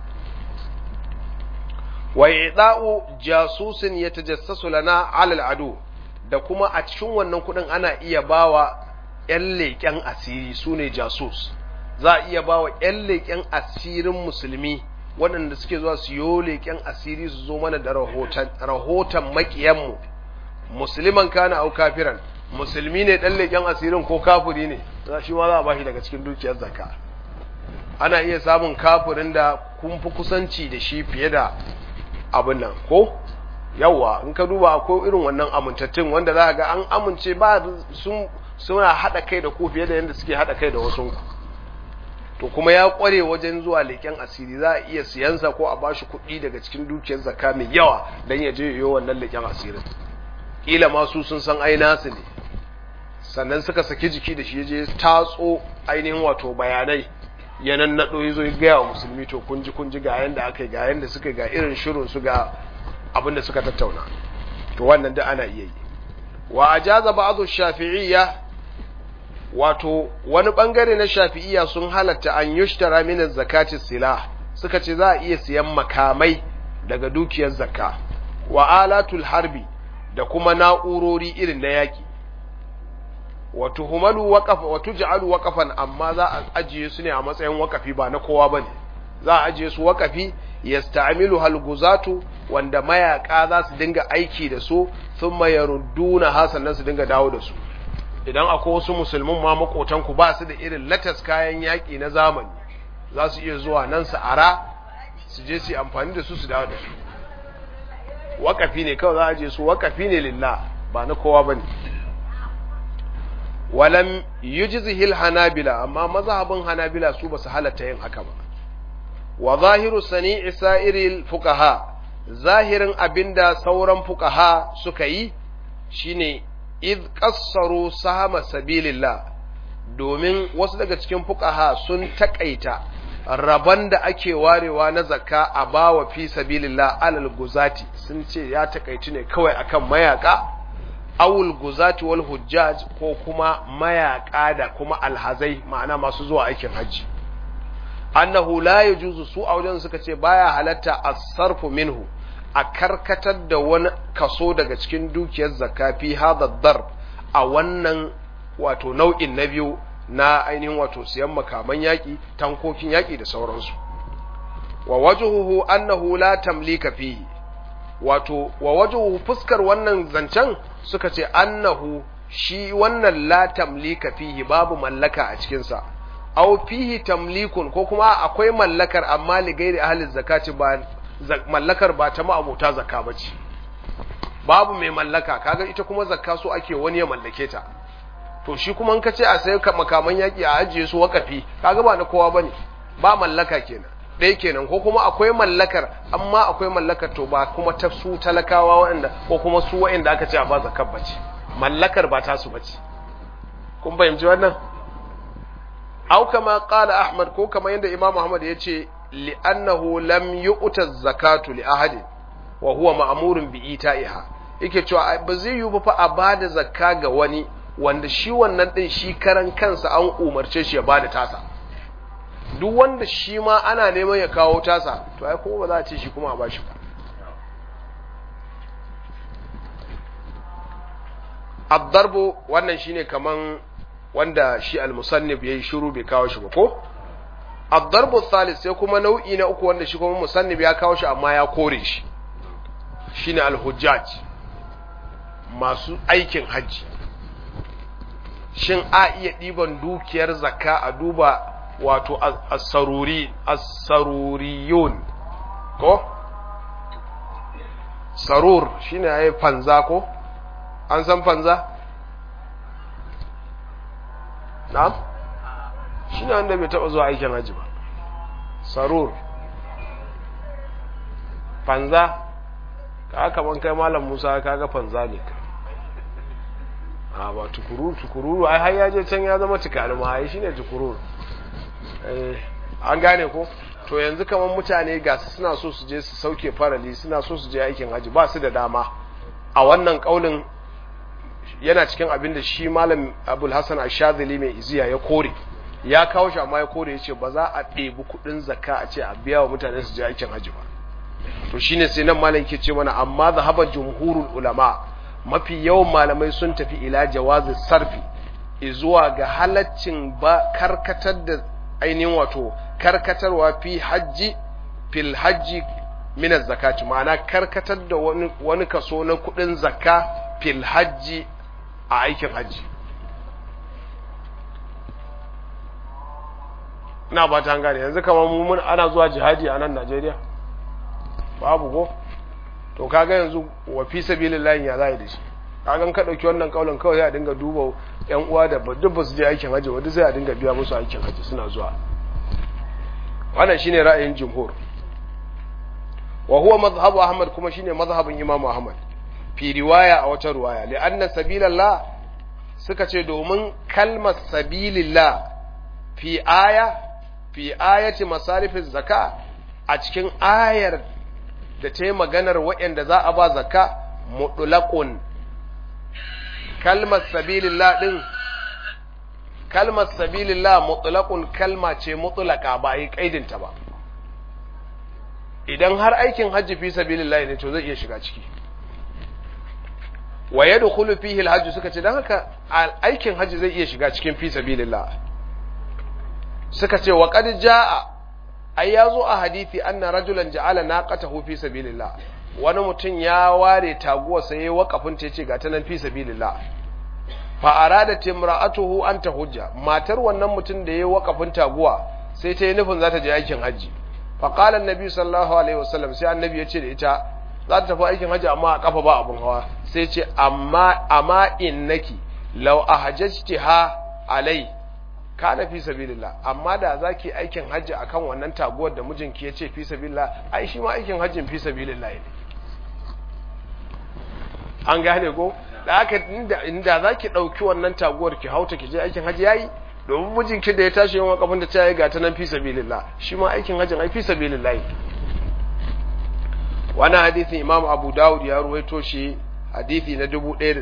wa ida'u jasusin yatajassasu lana 'ala al'adu da kuma a cikin wannan kuɗin ana iya bawa ƴan leƙen asiri sune jasus za a iya bawa ƴan leƙen asirin musulmi waɗanda suke zuwa su yo leƙen asiri su zo mana da rahoton rahoton maƙiyanmu musulman kana au kafiran musulmi ne dan leken asirin ko kafiri ne za shi ma za a bashi daga cikin dukiyar zakka ana iya samun kafirin da kun fi kusanci da shi fiye da abin nan ko yawa in ka duba akwai irin wannan amintattun wanda za ga an amince ba sun suna hada kai da ku fiye da yadda suke hada kai da wasu to kuma ya kware wajen zuwa leken asiri za a iya siyansa ko a bashi kuɗi daga cikin dukiyar zakka mai yawa don ya je yiwu wannan leken asirin kila masu sun san ai nasu ne sannan suka saki jiki da shi je tatso ainihin wato bayanai ya nannaɗo ya zo ya gaya wa musulmi to kun ji kun ji ga yanda aka yi ga yanda suka ga irin shirin su ga abin da suka tattauna to wannan da ana iya yi wa ajaza ba'dhu shafi'iyya wato wani bangare na shafi'iyya sun halatta an yushtara min zakati silah suka ce za a iya siyan makamai daga dukiyar zakka wa alatul harbi da kuma na'urori irin na yaƙi wa tuhumalu waqafa wa tuj'alu waqafan amma za a ajiye su ne a matsayin waqafi ba na kowa bane za a ajiye su waqafi yasta'milu halguzatu wanda mayaka za su dinga aiki da su thumma yarudduna hasannan su dinga dawo da su idan akwai wasu musulmin ma makotan ku ba su da irin latas kayan yaki na zamani za su iya zuwa nan su ara su je su amfani da su su dawo da su waqafi ne kawai za a ajiye su waqafi ne lillah ba na kowa bane walam yujzihil hanabila amma mazhabin hanabila su basu halatta yin haka ba wa zahiru sani'i sa'iril fuqaha zahirin abinda sauran fuqaha suka yi shine id qassaru sahama sabilillah domin wasu daga cikin fuqaha sun takaita rabon da ake warewa na zakka a bawa fi sabilillah alal guzati sun ce ya takaitu ne kawai akan mayaka awul guzati wal hujjaj ko kuma mayaka da kuma alhazai ma'ana masu zuwa aikin hajji annahu la yajuzu su a wajen suka ce baya halatta as-sarfu minhu a karkatar da wani kaso daga cikin dukiyar zakka fi hadha darb a wannan wato nau'in na biyu na ainihin wato siyan makaman yaki tankokin yaki da sauransu wa wajhuhu annahu la tamlika fihi wato wa wajhuhu fuskar wannan zancen suka ce annahu shi wannan la tamlika fihi babu mallaka a cikinsa aw fihi tamlikun ko kuma akwai mallakar amma li gairi ahli zakati ba mallakar ba ta ma'abuta zakka bace babu mai mallaka kaga ita kuma zakka so ake wani ya mallake ta to shi kuma in ka ce a sai makaman yaki a ajiye su wakafi kaga ba na kowa bane ba mallaka kenan ɗaya kenan ko kuma akwai mallakar amma akwai mallakar to ba kuma ta su talakawa waɗanda ko kuma su waɗanda aka ce a ba zakar bace mallakar ba ta su bace kun fahimci wannan au kama qala ahmad ko kama yanda imam ahmad ya ce li'annahu lam yu'ta zakatu li ahadin wa huwa ma'murun bi ita'iha yake cewa ba zai yi ba fa a bada zakka ga wani wanda shi wannan din shi karan kansa an umarce shi ya bada tasa duk wanda shi ma ana neman ya kawo tasa to ai kuma ba za a ce shi kuma a bashi ba addarbu wannan shine kaman wanda shi al-musannif yayi shiru bai kawo shi ba ko addarbu thalith sai kuma nau'i na uku wanda shi kuma musannif ya kawo shi amma ya kore shi shine al-hujjaj masu aikin haji shin a iya ɗiban dukiyar zakka a duba wato as-saruri as-saruriyun ko sarur shine yayi fanza ko an san fanza na'am shine wanda bai taba zuwa aikin haji ba sarur fanza ka kaman kai malam Musa kaga fanza ne ka a ba tukururu tukururu ai har yaje can ya zama tukari ma ai shine tukururu eh an gane ko to yanzu kaman mutane ga su suna so su je su sauke farali suna so su je aikin haji ba su da dama a wannan kaulin yana cikin abin da shi malam abul hasan ashadili mai iziya ya kore ya kawo shi amma ya kore ya ce ba za a ɗebi kuɗin zakka a ce a biya wa mutane su je aikin haji ba to shine sai nan malam ke ce mana amma zahaba jumhurul ulama mafi yawan malamai sun tafi ila jawazi sarfi zuwa ga halaccin ba karkatar da ainihin wato karkatarwa fi hajji fil hajji min zakati ma'ana karkatar da wani, wani kaso na kudin zakka fil hajji a aikin hajji ina ba ta gane yanzu kamar mun ana zuwa jihadi a nan Najeriya babu ko to kaga yanzu wa fi sabilillahi ya zai da shi kagan ka dauki wannan kaulin kawai sai a dinga duba yan uwa da duk ba su je aikin haji wanda sai a dinga biya musu aikin haji suna zuwa wannan shine ra'ayin jumhur wa huwa madhhabu ahmad kuma shine mazhabin imam ahmad fi riwaya a wata riwaya li anna sabilillah suka ce domin kalmar sabilillah fi aya fi ayati masarifiz zaka a cikin ayar da ta yi maganar waɗanda za a ba zaka mutulakun kalmar sabilillah ɗin kalmar sabilillah mutulakun kalma ce mutulaka ba a yi ƙaidinta ba idan har aikin hajji fi sabilillah ne to zai iya shiga ciki wa yadkhulu fihi alhajj suka ce dan haka aikin haji zai iya shiga cikin fi sabilillah suka ce wa qad jaa ai yazo a hadisi anna rajulan ja'ala naqatahu fi sabilillah wani mutum ya ware taguwa sai ya wakafin ta yace ga ta nan fi sabilillah fa arada timra'atuhu an tahujja matar wannan mutum da ya wakafin taguwa sai ta yi nufin za ta je aikin haji fa qala annabi sallallahu alaihi wasallam sai annabi ya ce da ita za ta tafi aikin haji amma a kafa ba abun hawa sai ce amma amma innaki law ahajjtiha alai kana fi sabilillah amma da zaki aikin haji akan wannan taguwar da mijinki yace fi sabilillah ai shi ma aikin hajjin fi sabilillah ne an gane go da haka inda inda zaki dauki wannan taguwar ki hauta ki je aikin haji yayi domin mijinki da ya tashi yawan kafin da ta yi ga ta nan fi sabilillah shi ma aikin hajjin ai fi sabilillah wani hadithin imam abu dawud ya ruwaito shi hadithi na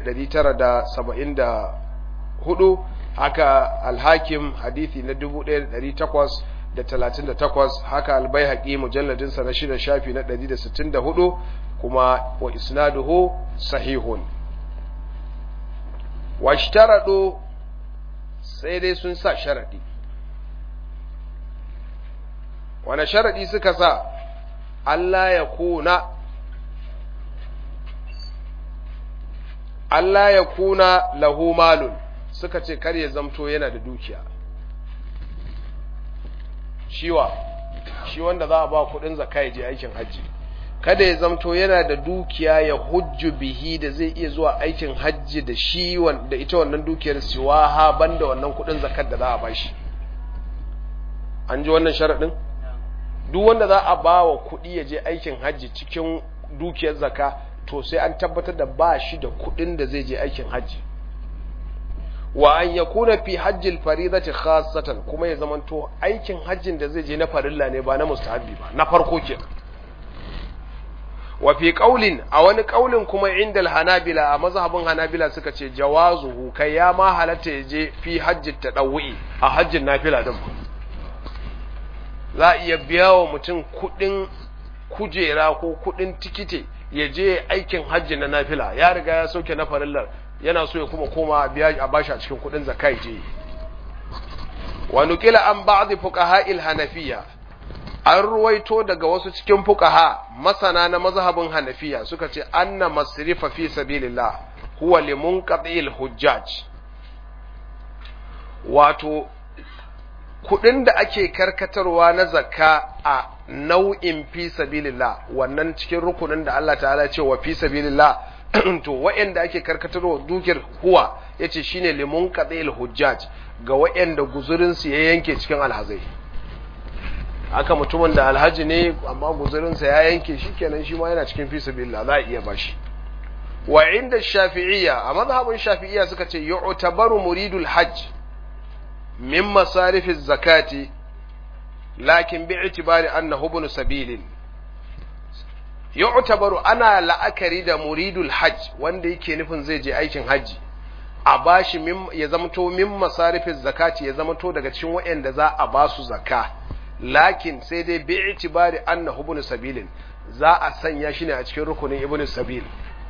1974 haka alhakim hadithi na 1838 haka albayhaqi mujalladinsa na shida shafi na 164 kuma wa isnaduhu sahihun washtaradu sai dai sun sa sharadi wani sharadi suka sa Allah ya kuna Allah ya kuna lahu malun suka ce kar ya zamto yana da dukiya shiwa shi wanda za a ba kudin zakka ya je aikin hajji kada ya zamto yana da dukiya ya hujju bihi da zai iya zuwa aikin hajji da shi da ita wannan dukiyar siwaha banda wannan kudin zakkar da za a bashi an ji wannan sharadin duk wanda za a ba wa kuɗi ya je aikin hajji cikin dukiyar zaka to sai an tabbatar da ba shi da kuɗin da zai je aikin hajji wa an ya kuna fi hajjil faridati khassatan kuma ya zamanto aikin hajjin da zai je na farilla ne ba na mustahabbi ba na farko kenan wa fi qaulin a wani qaulin kuma indal hanabila a mazhabin hanabila suka ce jawazuhu kai ya ma halatta ya je fi hajjit tadawwi a hajjin nafila din za a iya biya wa mutum kudin kujera ko kudin tikiti ya je aikin hajji na nafila ya riga ya sauke na farillar yana so ya kuma koma biya a bashi a cikin kudin zakai je wa nuqila an ba'd fuqaha'il hanafiya an ruwaito daga wasu cikin fuqaha masana na mazhabin hanafiya suka ce anna masrifa fi sabilillah huwa limunqati'il hujjaj wato kudin da ake karkatarwa na zakka a nau'in fi sabilillah wannan cikin rukunin da Allah ta'ala ce wa fi sabilillah to wa'anda ake karkatarwa dukiyar huwa yace shine limun qadil hujjaj ga wa'anda guzurin su ya yanke cikin alhazai haka mutumin da alhaji ne amma guzurin sa ya yanke shikenan shi ma yana cikin fi sabilillah za a iya bashi wa inda shafi'iyya a mazhabin shafi'iyya suka ce yu'tabaru muridul hajj min masarifin zakati lakin bi itibari annahu ibn sabilin yu'tabaru ana la'akari da muridul hajj wanda yake nufin zai je aikin haji a bashi min ya zamto min masarifin zakati ya zamto daga cikin waɗanda za a ba su zakka lakin sai dai bi itibari annahu ibn sabilin za a sanya shi ne a cikin rukunin ibn sabil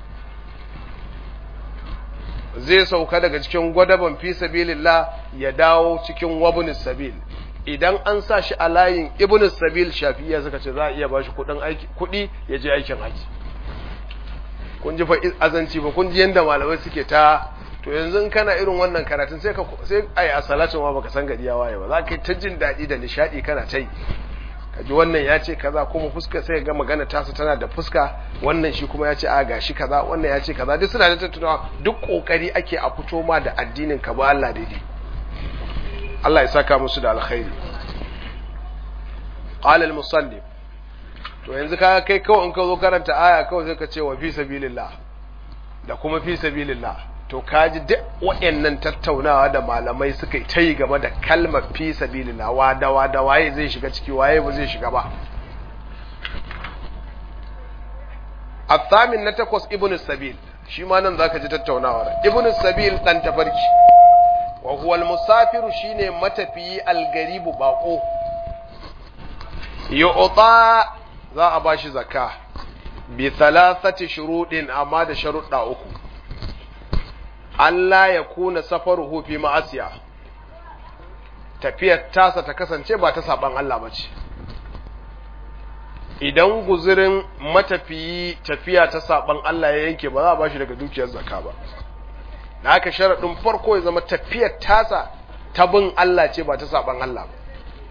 zai sauka daga cikin gwadaban fi sabilillah ya dawo cikin wabun sabil idan an sa shi a layin ibn sabil shafiya suka ce za a iya bashi kudin aiki kudi ya je aikin haji kun ji fa azanci ba kun ji yanda malamai suke ta to yanzu in kana irin wannan karatun sai ka sai ai a salatin ma baka san gari ya waye ba za ka ta jin dadi da nishadi kana ta yi kaji wannan ya ce kaza kuma fuska sai ga magana tasa tana da fuska wannan shi kuma ya ce a gashi kaza wannan ya ce kaza duk suna da tattaunawa duk kokari ake a fito ma da addinin ka ba Allah daidai Allah ya saka musu da alkhairi qala al-musannif to yanzu ka kai kawai in ka zo karanta aya kawai sai ka ce wa fi sabilillah da kuma fi sabilillah to kaji duk waɗannan tattaunawa da malamai suka yi ta yi game da kalmar fi sabilillah wa da wa da waye zai shiga ciki waye ba zai shiga ba athamin na takwas ibnu sabil shi ma nan zaka ji tattaunawar ibnu sabil dan tafarki wa huwa al-musafiru shine matafiyi al-garibu baqo yu'ta za a bashi zakka bi thalathati shurudin amma da sharuɗa uku Allah ya kuna safaruhu fi ma'asiya tafiyar tasa ta kasance ba ta saban Allah ba ce idan guzurin matafiyi tafiya ta saban Allah ya yanke ba za a bashi daga dukiyar zakka ba da haka sharaɗin farko ya zama tafiyar tasa ta bin Allah ce ba ta saban Allah ba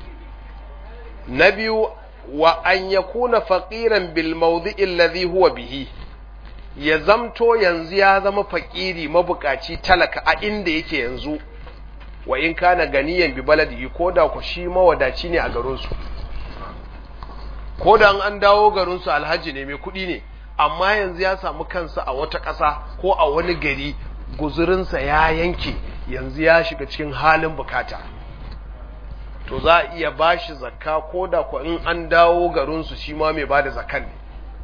na biyu wa an yakuna faqiran bil mawdi'i alladhi huwa bihi ya zamto yanzu ya zama fakiri mabukaci talaka a inda yake yanzu wa in kana ganiyan bi baladihi ko da ku shi mawadaci ne a garinsu ko da an dawo garinsu alhaji ne mai kuɗi ne amma yanzu ya samu kansa a wata ƙasa ko a wani gari guzurinsa ya yanke yanzu ya shiga cikin halin bukata to za a iya bashi zakka ko da ku in an dawo garinsu shi ma mai bada zakkan ne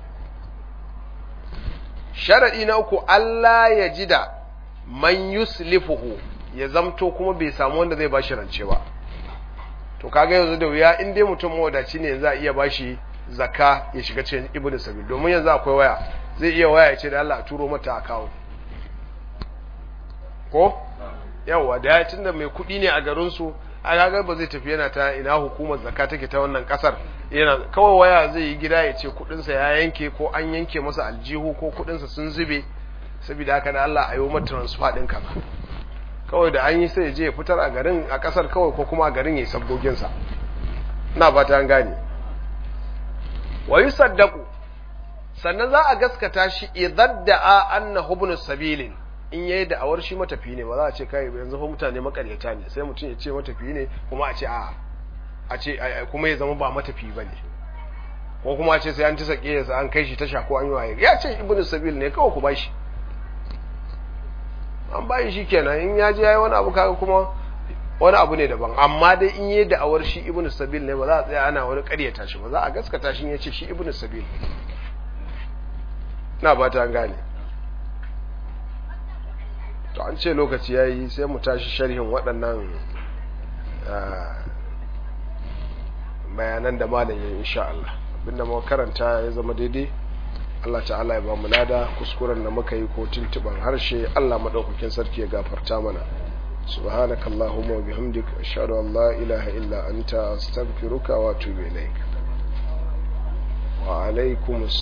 sharaɗi na uku Allah ya ji da man yuslifuhu ya zamto kuma bai samu wanda zai bashi rance ba to kaga yanzu da wuya in dai mutum mawadaci ne za a iya bashi zakka ya shiga cikin ibnu sabil domin yanzu akwai waya zai iya waya ya ce da Allah a turo mata akawo ko yawa da ya tunda mai kuɗi ne a garin su a kaga ba zai tafi yana ta ina hukumar zakka take ta wannan kasar yana kawai waya zai yi gida ya ce kudinsa ya yanke ko an yanke masa aljihu ko kudinsa sun zube saboda haka da Allah a yi mata transfer din kaza kawai da an yi sai je ya fitar a garin a kasar kawai ko kuma a garin ya yi sabgogin sa ina fata an gane wa yusaddaqu sannan za a gaskata shi idan da'a annahu ibn sabilin in yayi da awar shi matafi ne ba za a ce kai yanzu fa mutane makaryata ne sai mutum ya ce matafi ne kuma a ce a a ce kuma ya zama ba matafi bane ko kuma a ce sai an ci sake ya an kai shi tasha ko an yi waye ya ce ibnu sabil ne kawai ku bashi an bayi shi kenan in ya je yayi wani abu kaga kuma wani abu ne daban amma dai in yayi da awar shi ibnu sabil ne ba za a tsaya ana wani ƙaryata shi ba za a gaskata shi ya ce shi ibnu sabil na ba ta gane to an ce lokaci ya yi sai mu tashi sharhin waɗannan bayanan da malam ya insha Allah abinda muka karanta ya zama daidai Allah ta'ala ya ba mu lada kuskuren da muka yi ko tuntuban harshe Allah madaukakin sarki ya gafarta mana subhanakallahumma wa bihamdika ashhadu an la ilaha illa anta astaghfiruka wa atubu ilaik wa alaikumus